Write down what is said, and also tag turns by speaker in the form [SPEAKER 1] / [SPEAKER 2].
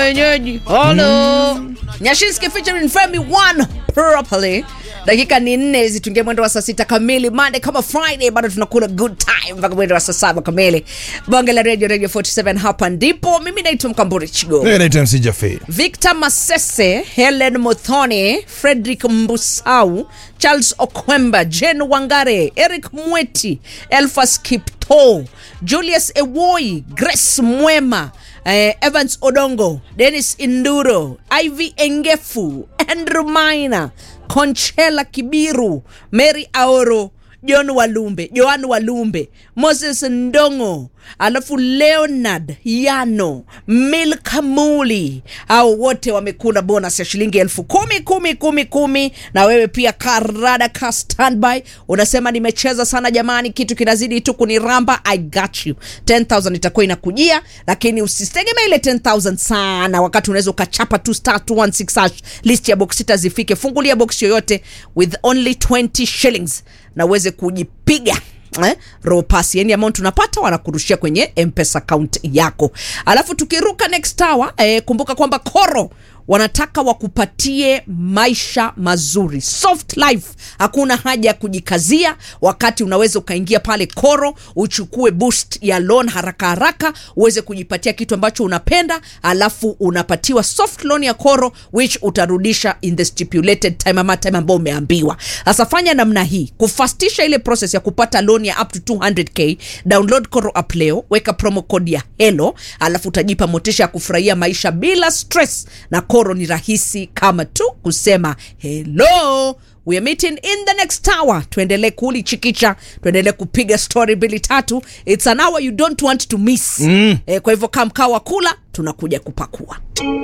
[SPEAKER 1] wenyeji halo nyashinski featuring femi one properly dakika ni nne zitungia mwendo wa saa sita kamili mande kama friday bado tunakula good time mpaka mwendo wa saa saba kamili bonge la radio radio 47 hapa ndipo mimi naitwa mkamburi chigo
[SPEAKER 2] Mimi naitwa MC Jaffe.
[SPEAKER 1] victor masese helen mothoni frederick mbusau charles okwemba jen wangare eric mweti elfas kipto julius ewoi grace mwema eh, evans odongo denis induro iv engefu andrew maina conchela kibiru mary aoro john walumbe joan walumbe moses ndongo alafu leonard yano milka muli au wote wamekula bonus ya shilingi elfu kumi kumi kumi kumi na wewe pia karada ka standby unasema nimecheza sana jamani kitu kinazidi tu kuniramba i got you 10000 itakuwa inakujia lakini usitegemea ile 10000 sana wakati unaweza ukachapa tu star 216 hash list ya box sita zifike fungulia box yoyote with only 20 shillings na uweze kujipiga eh, roho pasi yani amount unapata wanakurushia kwenye mpesa account yako alafu tukiruka next hour eh, kumbuka kwamba koro wanataka wakupatie maisha mazuri soft life hakuna haja ya kujikazia wakati unaweza ukaingia pale koro uchukue boost ya loan haraka haraka uweze kujipatia kitu ambacho unapenda alafu unapatiwa soft loan ya koro which utarudisha in the stipulated time ama time ambao umeambiwa sasa fanya namna hii kufastisha ile process ya kupata loan ya up to 200k download koro app leo weka promo code ya helo alafu utajipa motisha ya kufurahia maisha bila stress na koro ni rahisi kama tu kusema hello we are meeting in the next hour tuendelee kulichikicha tuendelee kupiga story mbili tatu its an hour you don't want to miss mm. eh, kwa hivyo kamkaa wa kula tunakuja kupakua